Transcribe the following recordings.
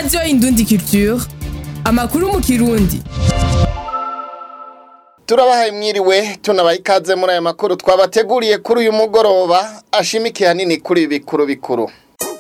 radiyo indundi culture amakuru mu kirundi turabahaye mwiriwe tunabaha ikaze muri aya makuru twabateguriye kuri uyu mugoroba ashimikiye hanini kuri ibi bikuru bikuru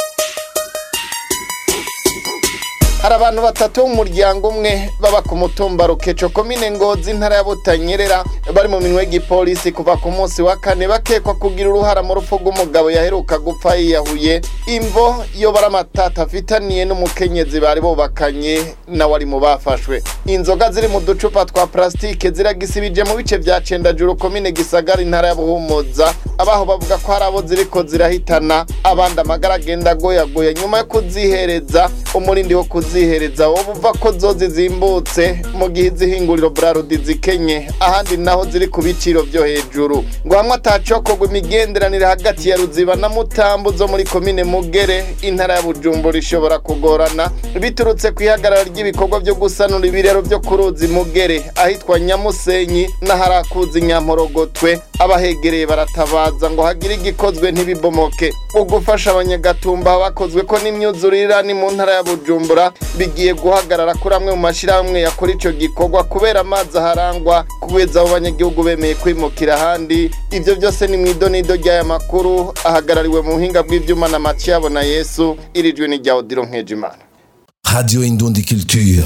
hari abantu batatu b'umuryango umwe baba ku mutumba rukeco komine ngozi intara ya butanyerera bari mu minwe y'igipolisi kuva ku munsi wa kane bakekwa kugira uruhara mu rupfu rw'umugabo yaheruka gupfa yiyahuye imvo iyo bari amatata afitaniye n'umukenyezi bari bubakanye nawe ari mu bafashwe inzoga ziri mu ducupa twa plasitike ziragisibije mu bice vya cendajuru komine gisagara intara ya buhumuza abaho bavuga ko hari abo ziriko zirahitana abandi amagara agenda agoyagoya nyuma yo kuzihereza umurindi wo kuzihereza wowe uva ko zo zizimbutse mu gihe izihinguriro burarudi zikenye ahandi naho ziri ku biciro vyo hejuru ngo hamwe atacokorwa imigenderanire hagati ya ruziba na mutambu zo muri komine mugere intara ya bujumbura ishobora kugorana biturutse ku ihagarara ry'ibikorwa vyo gusanura ibirero vyo ku ruzi mugere ahitwa nyamusenyi n'aharakuzi nyamporogotwe abahegereye baratabaza ngo hagire igikozwe ntibibomoke ugufasha abanyagatumba bakozwe ko n'imyuzurira ni mu ntara ya bujumbura bigiye guhagarara kuri amwe mu mashyirahamwe yakora ico gikorwa kubera amazi aharangwa kugeza abo banyagihugu bemeye kwimukira ahandi ivyo byose ni mw'idonido ry'aya makuru ahagarariwe mu buhinga bw'ivyuma na matiyabo na yesu irijwe ni rya odiro nkejimana Radio Indundi Culture.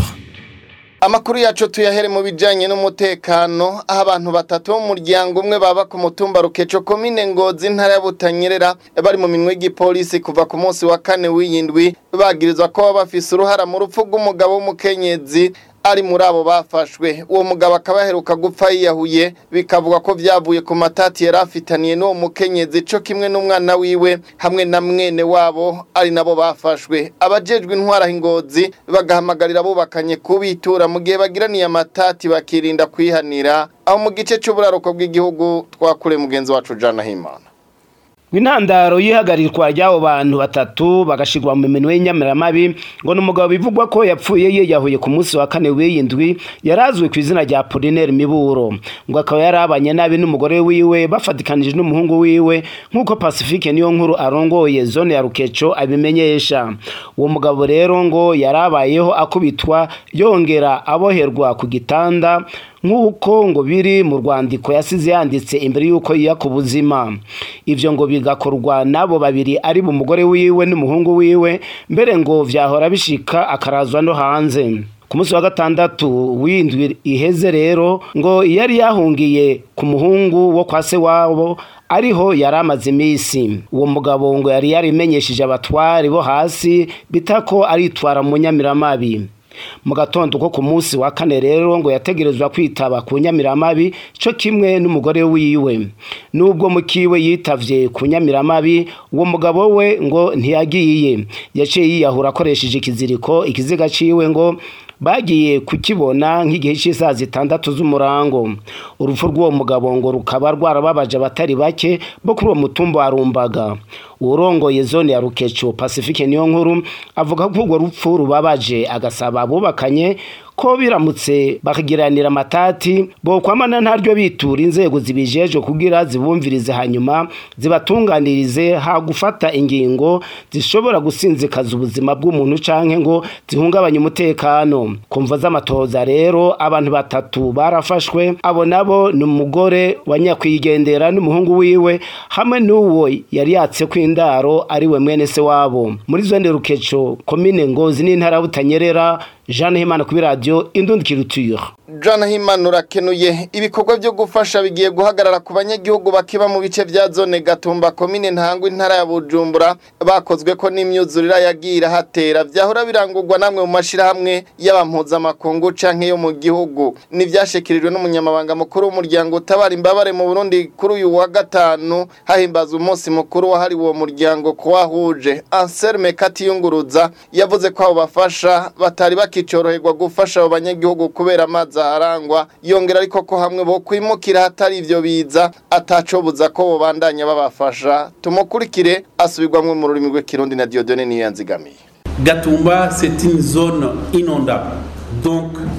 Amakuru yacu tuyahere mu bijanye n'umutekano aho abantu batatu b'umuryango umwe baba ku mutumba Rukeco komine Ngozi intara ya Butanyerera bari mu minwe y'igipolisi kuva ku munsi wa kane w'iyindwi bagirizwa ko baba bafise uruhara mu rupfu rw'umugabo w'umukenyezi ari muri abo bafashwe uwo mugabo akaba yaheruka gupfa yiyahuye bikavuga ko vyavuye ku matati yari afitaniye n'uwo mukenyezi co kimwe n'umwana wiwe hamwe na mwene wabo ari nabo bafashwe abajejwe intwara ingozi bagahamagarira abubakanye kubitura mu gihe bagiraniye amatati bakirinda kwihanira aho mu gice c'uburaruko bw'igihugu twakure mugenzi wacu Jana Himana Intandaro yihagarirwa ry'abo bantu batatu bagashirwa mu minwe y'inyamiramabi ngo n'umugabo bivugwa ko yapfuye yiyahuye ku munsi wa kane w'iyindwi yarazwe ku izina rya Apollinaire Miburo ngo akaba yarabanye nabi n'umugore wiwe bafatikanije n'umuhungu wiwe nk'uko Pacifique niyo nkuru arongoye zone ya Rukeco abimenyesha uwo mugabo rero ngo yarabayeho akubitwa yongera aboherwa ku gitanda nk'uko ngo biri mu rwandiko yasize yanditse imbere y'uko yiya ku buzima ivyo ngo bigakorwa n'abo babiri ari mu mugore wiwe n'umuhungu wiwe mbere ngo vyahora bishika akarazwa no hanze ku munsi wa gatandatu w'indwi iheze rero ngo yari yahungiye ku muhungu wo kwa se wabo ariho yari amaze iminsi uwo mugabo ngo yari yarimenyesheje abatwari bo hasi bita ko aritwara mu nyamiramabi mu gatondo ko ku munsi wa kane rero ngo yategerezwa kwitaba ku nyamiramabi co kimwe n'umugore wiwe nubwo mukiwe yitavye ku nyamiramabi uwo mugabo we ngo ntiyagiye yaciye yiyahura akoresheje ikiziriko ikiziga ciwe ngo bagiye kukibona nk'igihe cy'isaha zitandatu z'umurango urupfu rw'uwo mugabo ngo rukaba rwarababaje abatari bake bo kuri uwo mutumba wa rumbaga urongoye zone ya rukeco pacifique niyo nkuru avuga ko urwo rupfu rubabaje agasaba abubakanye ko biramutse bakagiranira amatati bokwamana ntaryo bitura inzego zibijejwe kugira zibumvirize hanyuma zibatunganirize ha gufata ingingo zishobora gusinzikaza ubuzima bw'umuntu canke ngo zihungabanye umutekano kumva z'amatoza rero abantu batatu barafashwe abo nabo ni umugore wa nyakwigendera n'umuhungu wiwe hamwe n'uwo yari yatse kw'indaro ari we mwene se wabo muri zone rukeco komine ngozi n'intara butanyerera Jeanne Himana kuri radio Indundi Culture Jana Himana urakenuye ibikorwa byo gufasha bigiye guhagarara ku banyagihugu bakiba mu bice vya zone Gatumba komine Ntangwa intara ya Bujumbura bakozwe ko n'imyuzurira yagira hatera vyahora birangurwa namwe mu mashirahamwe y'abampuza makungu canke yo mu gihugu nivyashikirijwe n'umunyamabanga mukuru w'umuryango utabara imbabare mu Burundi kuri uyu wa gatanu hahimbazwa umunsi mukuru wahariwe uwo muryango kuwahuje Anselme Katiyunguruza yavuze ko abo bafasha batari bakicoroherwa gufasha abo banyagihugu kubera amazi aharangwa yongera ariko ko hamwe bo kwimukira hatari ivyo biza atacobuza ko bobandanya babafasha tumukurikire asubirwamwe mu rurimi rw'ikirundi na Dieudonne Niyanzigamiye Gatumba c'est une zone inondable donc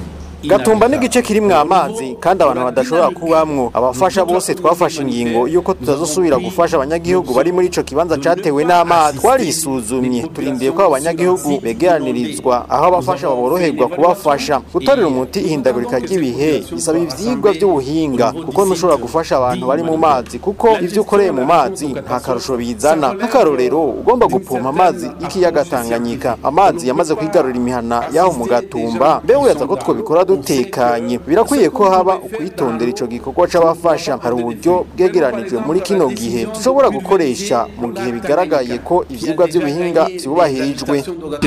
gatumba n'igice kirimwo amazi kandi abantu badashobora kubamwo abafasha bose twafashe ingingo y'uko tutazosubira gufasha abanyagihugu bari muri ico kibanza catewe n'amazi twarisuzumye turindiye ko abo banyagihugu begeranirizwa aho abafasha baboroherwa kubafasha gutorera umuti ihindagurika ry'ibihe bisaba ivyigwa vy'ubuhinga kuko ntushobora gufasha abantu bari mu mazi kuko ivyo ukoreye mu mazi nta karusho bizana nk'akarorero ugomba gupompa amazi y'ikiyaga Tanganyika amazi yamaze kwigarurira imihana yaho mu gatumba mbe wibaza ko twobikora dutekanye birakwiye ko haba ukwitondera ico gikorwa c'abafasha hari uburyo bwegeranijwe muri kino gihe dushobora gukoresha mu gihe bigaragaye ko ivyigwa vy'ubuhinga vyubahirijwe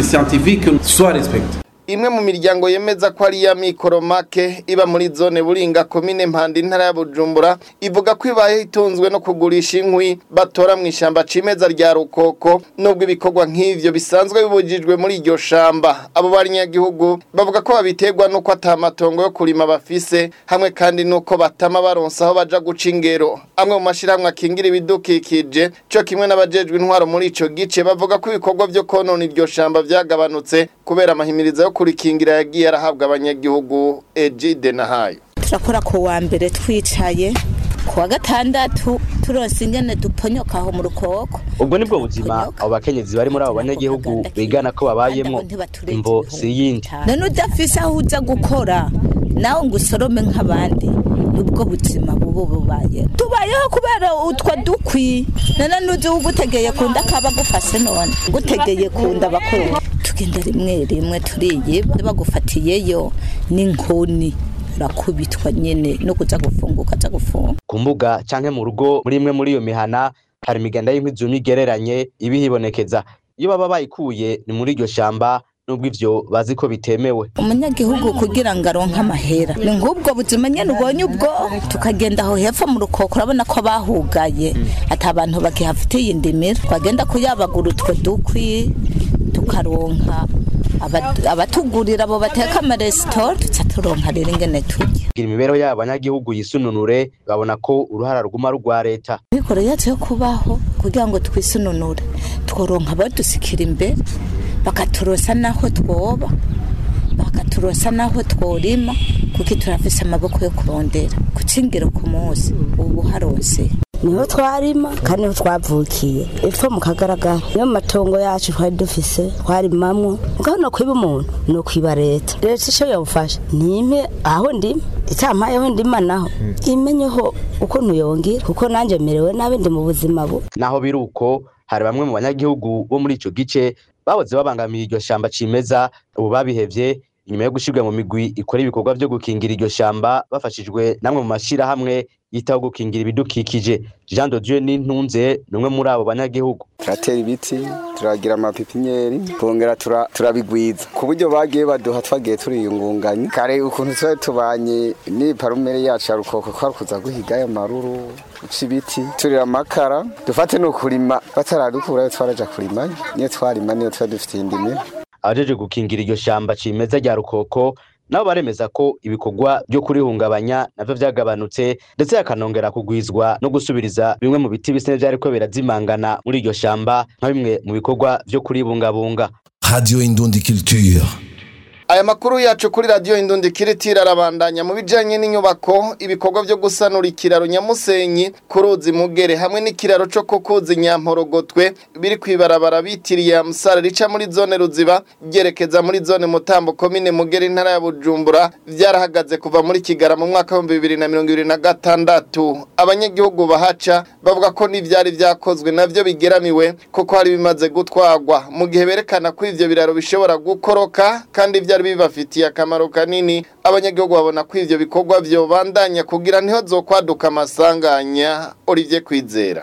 imwe mu miryango yemeza ko ari iya mikoro make iba muri zone buringa komine mpanda intara ya bujumbura ivuga ko ibaye itunzwe no kugurisha inkwi batora mu ishyamba cimeza rya rukoko nubwo ibikorwa nk'ivyo bisanzwe bibujijwe muri iryo shamba abo banyagihugu bavuga ko babiterwa n'uko ata matongo yo kurima bafise hamwe kandi n'uko batama baronsa aho baja guca ingero amwe mu mashirahamwe akingira ibidukikije co kimwe n'abajejwe intwaro muri ico gice bavuga ko ibikorwa vyo konona iryo shamba vyagabanutse kubera amahimiriza yo kurikingira yagiye arahabwa abanyagihugu Ejide na hayo turakora ku wa mbere twicaye ku wa gatandatu turonse ingene duponyoka aho mu rukoko ubwo nibwo buzima abo bakenyezi bari muri abo banyagihugu bigana ko babayemo imvo si yindi none udafise aho uza gukora nawe ngo usorome nk'abandi nubwo buzima bubu bubaye tubayeho kubera utwo dukwi none nuzi ugutegeye kunda kaba gufase none gutegeye kunda bakuru tugenda rimwe rimwe turiyiba bagufatiyeyo n'inkoni urakubitwa nyene no kuza gufunga ukaza gufunga ku mbuga canke mu rugo muri imwe muri iyo mihana hari imiganda y'inkwi zumye igereranye iba ihibonekeza iyo baba bayikuye ni muri iryo shamba nubwo ivyo bazi ko bitemewe umunyagihugu kugira ngo aronke amahera ni nk'ubwo buzima nyene ubonye ubwo tukagenda aho hepfo mu rukoko urabona ko bahugaye ati abantu bagihafitiye indimiro twagenda kuyabagura utwo dukwi tukaronka aba- abatugurira abo bateka amaresitora tuca turonka rero ingene turya kugira imibereho y'abo banyagihugu yisununure babona ko uruhara ruguma rugwa leta mikoro yacu yo kubaho kugira ngo twisununure tworonka abadusikira imbere bakaturosa n'aho twoba bakaturosa n'aho tworima kuko turafise amaboko yo kurondera gucingiro ku munsi ubu haronse niho twarima kandi niho twavukiye epfo mu kagaragara niyo mu matongo yacu twari dufise twarimamwo mugabo no kwiba umuntu ni ukwiba leta leta ico yobufasha nimpe aho ndima itampaye aho ndima naho imenyeho ukuntu yongira kuko nanje merewe nabi ndi mu buzima bu naho biri uko hari bamwe mu banyagihugu bo muri ico gice bahoze babangamiye iryo shamba cimeza ubu babihevye inyuma yo gushirwa mu migwi ikora ibikorwa vyo gukingira iryo shamba bafashijwe namwe mu mashirahamwe yitaho gukingira ibidukikije jean de dieu n'intunze ni umwe muri abo banyagihugu turatera ibiti turagira amapipinyeri twongera tura- turabigwiza ku buryo bagiye baduha twagiye turiyungunganya kare ukuntu twari tubanye n'iparumere yacu ya rukoko kwari kuza guhiga ayo maruru guca ibiti turira amakara dufate ni ukurima bataradukurayo twaraja kurimayo niyo twarima niyo twari dufitiye indimiro abajeje gukingira iryo shamba cimeza rya rukoko nabo baremeza ko ibikorwa byo kurihungabanya navyo vyagabanutse ndetse hakanongera kugwizwa no gusubiriza bimwe mu biti bise vyariko birazimangana muri iryo shamba nka bimwe mu bikorwa vyo kuribungabunga Radio Indundi Culture. aya makuru yacu kuri radiyo indundi kiritira arabandanya mu bijyanye n'inyubako ibikorwa byo gusanura ikiraro nyamusenyi ku ruzi mugere hamwe n'ikiraro cyo ku kuzi nyamporogotwe biri ku ibarabara bitiriye amusara rica muri zone ruziba byerekeza muri zone mutambo komine mugere intara ya bujumbura byarahagaze kuva muri kigara mu mwaka w'ibihumbi bibiri na mirongo ibiri na gatandatu abanyagihugu bahaca bavuga ko n'ibyari byakozwe nabyo bigeramiwe kuko hari bimaze gutwagwa mu gihe berekana ko ivyo biraro bishobora gukoroka kandi byari bibafitiye akamaro kanini abanyagihugu babona ko ivyo bikorwa vyobandanya kugira ntiho zokwaduka amasanganya Olivier Kwizera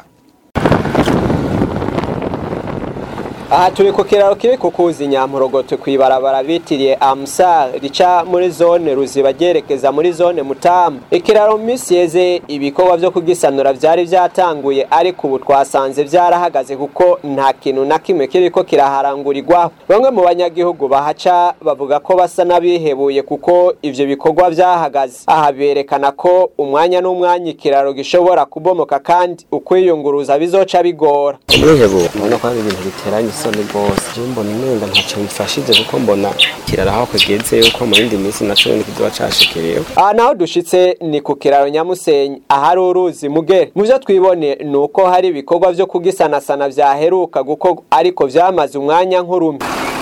aha turi ku kiraro kiri ku kuzi nyamporogotwe ku ibarabara bitiriye amusar rica muri zone ruziba ryerekeza muri zone mutamu ikiraro mu minsi yeze ibikorwa byo kugisanura byari byatanguye ariko ubu twasanze byarahagaze kuko nta kintu na kimwe kiriko kiraharangurirwaho bamwe mu banyagihugu bahaca bavuga ko basa n'abihebuye kuko ivyo bikorwa byahagaze aha berekana ko umwanya n'umwanya ikiraro gishobora kubomoka kandi ukwiyunguruza bizoca bigora twihebura ubona ko hari ibintu biteranye isoni rwose je mbona umenga ntaco bifashije kuko mbona kirara aho kugeze yuko mu yindi minsi naco ni kizoba cashikiriyeho aha naho dushitse ni ku kiraro nyamusenyi ahari uruzi mugere mu vyo twibone ni uko hari ibikorwa vyo kugisanasana vyaheruka gukorwa ariko vyamaze umwanya nk'urumi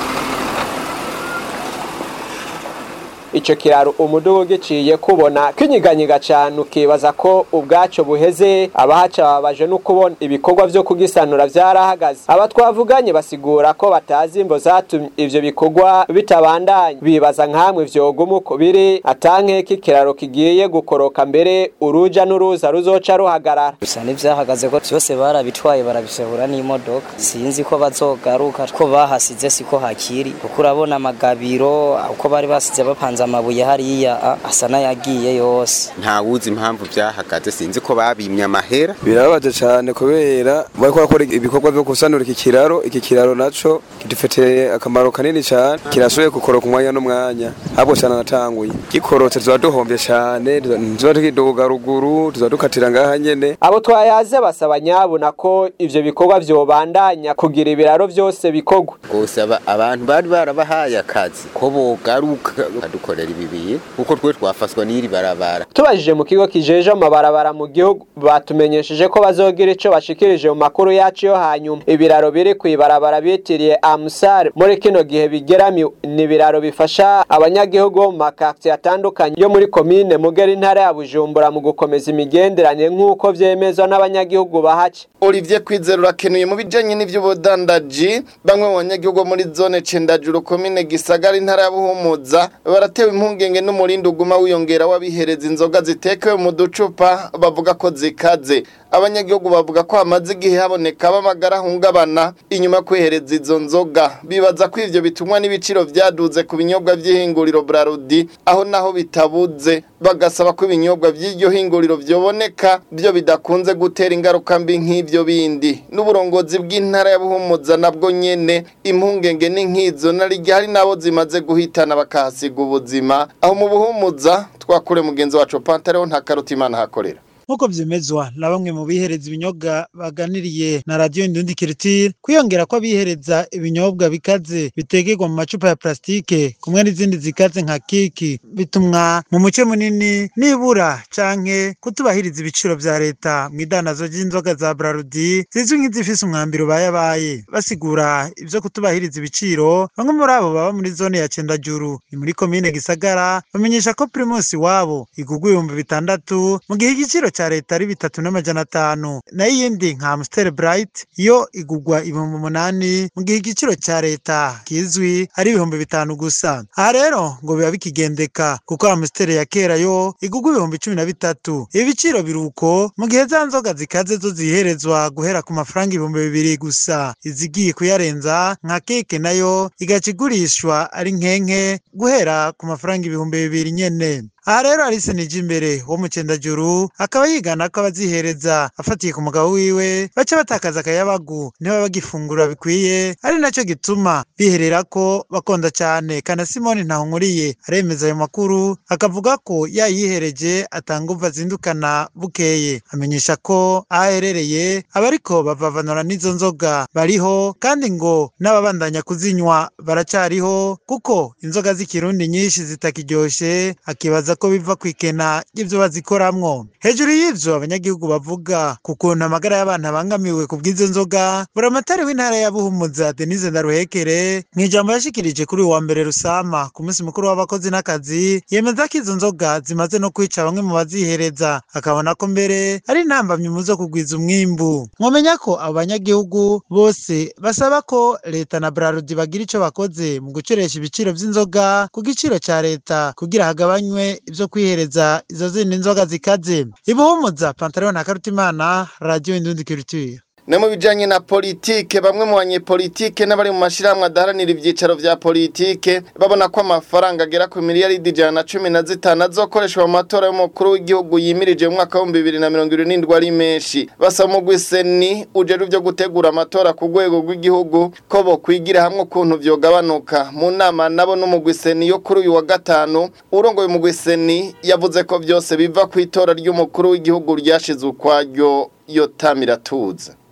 ico kiraro umudugu giciye kubona kinyiganyiga cane ukibaza ko ubwaco buheze abahaca babaje no kubona ibikorwa vyo kugisanura vyarahagaze aba twavuganye basigura ko batazi imvo zatumye ivyo bikorwa bitabandanya bibaza nkamwe vyoguma uko biri atankeka ikiraro kigiye gukoroka mbere uruja n'uruza ruzoca ruhagarara gusa n'ivyahagaze ko vyose barabitwaye barabisehura n'imodoka sinzi ko bazogaruka ko bahasize siko hakiri kuko urabona amagabiro uko bari basize bapanze amabuye hariya a- asa n'ayagiye yose nta wuzi impamvu byahagaze sinzi ko babimye amahera birababaje cyane kubera bariko bakora ibikorwa byo gusanura iki kiraro iki kiraro naco kidufitiye akamaro kanini cyane kirashoboye gukoroka umwanya n'umwanya ahubwo cyane natanguye gikorotse tuba duhombye cyane tuba tukiduga ruguru tuba dukatira ngaha nyene abo twayaze basaba nyabuna ko ivyo bikorwa vyobandanya kugira ibiraro vyose bikorwa rwose aba- abantu bari barabahaye akazi ko bogaruka badukorera ibi bintu kuko twe twafaswa n'iri barabara tubajije mu kigo kijeje amabarabara mu gihugu batumenyesheje ko bazogira ico bashikirije mu makuru yacu yo hanyuma ibiraro biri kw'ibarabara bitiriye amusare muri kino gihe bigeramiwe ni ibiraro bifasha abanyagihugu bo mu makartiye atandukanye yo muri komine mugera intara ya bujumbura mu gukomeza imigenderanire nk'uko vyemezwa n'abanyagihugu bahaca Olivier Kwizera urakenuye mu bijanye n'ivy'ubudandaji bamwe mu banyagihugu bo muri zone Cendajuru komine Gisagara intara ya Buhumuza baratewe impungenge n'umurindi uguma wiyongera w'abihereza inzoga zitekewe mu ducupa bavuga ko zikaze abanyagihugu bavuga ko hamaze igihe haboneka b'amagara ahungabana inyuma yo kwihereza izo nzoga bibaza ko ivyo bitumwa n'ibiciro vyaduze ku binyobwa vy'ihinguriro Brarudi aho naho bitabuze bagasaba ko ibinyobwa vy'iryo hinguriro vyoboneka byo bidakunze gutera ingaruka mbi nk'ivyo bindi n'uburongozi bw'intara ya Buhumuza nabwo nyene impungenge ni nk'izo narirya hari nabo zimaze guhitana bakahasiga ubuzima aho mu Buhumuza twakure mugenzi wacu Pantaleo nta karutimana hakorera nk'uko vyemezwa na bamwe mu bihereza ibinyobwa baganiriye na radiyo indundi kiritire kwiyongera ko abihereza ibinyobwa bikaze bitegerwa mu macupa ya plastike kumwe n'izindi zikaze nka kiki bitumwa mu muce munini nibura canke kutubahiriza ibiciro vya leta mu idanazo ry'inzoga za brarudi zizwi nk'izifise umwambiro bayabaye basigura ivyo kutubahiriza ibiciro bamwe muri abo baba muri zone ya cendajuru ni muri komine gisagara bamenyesha ko primusi wabo igurwa ibihumbi bitandatu mu gihe igiciro ca leta ari bitatu n'amajana atanu nayo iyindi nka Amstel Bright yo igurwa ibihumbi umunani mu gihe igiciro ca leta kizwi ari ibihumbi bitanu gusa aha rero ngo biba bikigendeka kuko Amstel ya kera yo igurwa ibihumbi cumi na bitatu ibi biciro biruko mu gihe za nzoga zikaze zo ziherezwa guhera ku mafaranga ibihumbi bibiri gusa izigiye kuyarenza nka keke nayo igaca igurishwa ari nkenke guhera ku mafaranga ibihumbi bibiri nyene aha rero Alice Nijimbere wo mu Cendajuru akaba yigana ko abazihereza afatiye ku mugabo wiwe baca batakaza akayabagu niba bagifungura bikwiye ari naco gituma biherera ko bakonda cane kana Simoni Ntahunkuriye aremeza ayo makuru akavuga ko yayihereje atanga uva azindukana bukeye amenyesha ko aho aherereye abariko bavavanura n'izo nzoga bariho kandi ngo n'ababandanya kuzinywa baracariho kuko inzoga z'ikirundi nyinshi zitakiryoshe akibaza ko biva ku ikena ry'ivyo bazikoramwo hejuru y'ivyo abanyagihugu bavuga ku kuntu amagara y'abantu abangamiwe ku bw'izo nzoga buramatari w'intara ya buhumuza denise ndaruhekere mu ijambo yashikirije kuri uyu wa mbere rusama ku munsi mukuru w'abakozi n'akazi yemeza ko izo nzoga zimaze no kwica bamwe mu bazihereza akabona ko mbere ari intambamyi mu zo kugwiza umwimbu mwomenya ko abo banyagihugu bose basaba ko leta na brarudi bagira ico bakoze mu gucoresha ibiciro vy'inzoga ku giciro ca leta kugira hagabanywe ivyo kwihereza izo zindi nzoga zikaze ibuhumuza pantaleon na karutimana radio indundi culture No mu bijanye na politike bamwe mu banyepolitike n'abari mu mashirahamwe adaharanira ivyicaro vya politike babona ko amafaranga agera ku miliyaridi ijana na cumi na zitanu azokoreshwa mu matora y'umukuru w'igihugu yimirije mu mwaka w'ibihumbi bibiri na mirongo irindwi ari menshi basaba umugwi seni ujejwe ivyo gutegura amatora ku rwego rw'igihugu ko bokwigira hamwe ukuntu vyogabanuka mu nama nabo n'umugwi seni yo kuri uyu wa gatanu urongoye umugwi seni yavuze ko vyose biva ku itora ry'umukuru w'igihugu ryashizwe ukwaryo yotamiratuza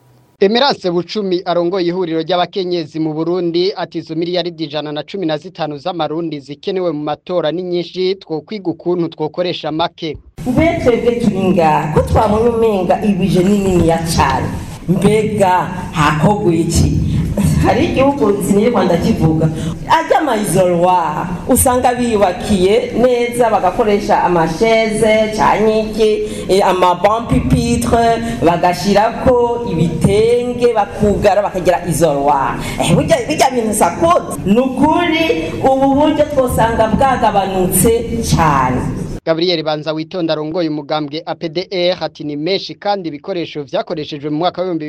Emerance Bucumi arongoye ihuriro ry'abakenyezi mu Burundi ati izo miliyaridi ijana na cumi na zitanu z'amarundi zikenewe mu matora ni nyinshi twokwiga ukuntu twokoresha make mbe twebwe turi ngaha ko twabonye umenga ibije ni niniya cyane mbega hakorwa iki hari igihugu sinye rwanda kivuga ajya amayizorwa usanga biyubakiye neza bagakoresha amasheze cyangwa iki amabompipitre bagashyirako ibitenge bakugara bakagira izorwa bijya bintu sakode ni ukuri ubu buryo twosanga bwagabanutse cyane Gabriel Banza witonda arongoye umugambwe APDR ati ni menshi kandi ibikoresho vyakoreshejwe mu mwaka wa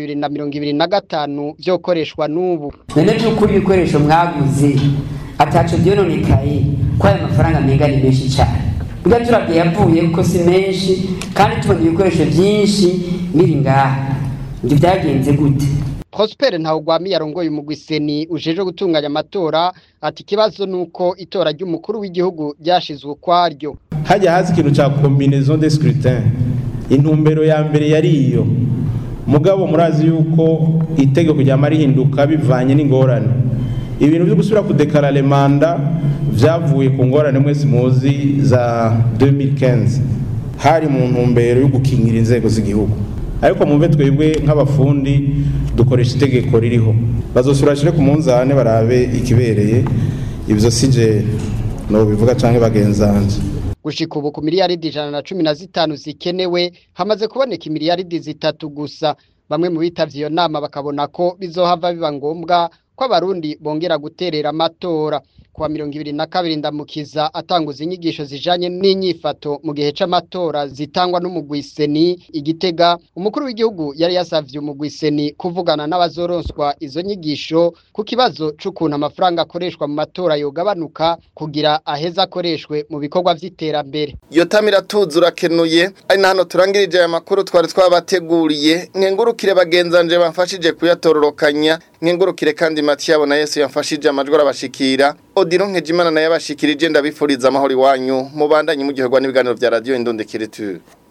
2025 vyokoreshwa n'ubu none by'ukuri ibikoresho mwaguze ataco byononekaye ko aya mafaranga menga ni menshi cyane ubwo turabye yavuye kuko si menshi kandi tubona ibikoresho byinshi biri ngaha ibyo byagenze gute Prosper Ntawugwami yarongoye umugwiseni ujeje gutunganya amatora ati kibazo nuko itora ry'umukuru w'igihugu ryashizwe ukwaryo hajya hazi ikintu cya combinaison de scrutin intumbero ya mbere yari iyo mugabo murazi yuko itegeko ryama rihinduka bivanye n'ingorane ibintu byo gusubira kudekarare manda vyavuye ku ngorane mwese muzi za 2015 hari mu ntumbero yo gukingira inzego z'igihugu ariko mumve twebwe nk'abafundi dukoresha itegeko ririho bazosura bashire ku munzane barabe ikibereye ivyo sije no bivuga canke bagenzanje gushika ubu ku miliyaridi ijana na cumi na zitanu zikenewe hamaze kuboneka imiliyaridi zitatu gusa bamwe mu bitavye iyo nama bakabona ko bizohava biba ngombwa ko abarundi bongera guterera amatora kuwa mirongo ibiri na kabiri ndamukiza atanguza inyigisho zijanye n'inyifato mu gihe c'amatora zitangwa n'umugwiseni igitega umukuru w'igihugu yari yasavye umugwiseni kuvugana n'abazoronswa izo nyigisho ku kibazo c'ukuntu amafaranga akoreshwa mu matora yogabanuka kugira aheze akoreshwe mu bikorwa vy'iterambere iyo tamira tuzi urakenuye ari na hano turangirije aya makuru twari twabateguriye nkengurukire bagenzanje bamfashije kuyatororokanya nkengurukire kandi Matiyabo na Yesu yamfashije amajwi arabashikira Odiro Nkejimana naye abashikirije ndabifuriza amahoro iwanyu mubandanye mu gihe n'ibiganiro vya radio Indonde Kireture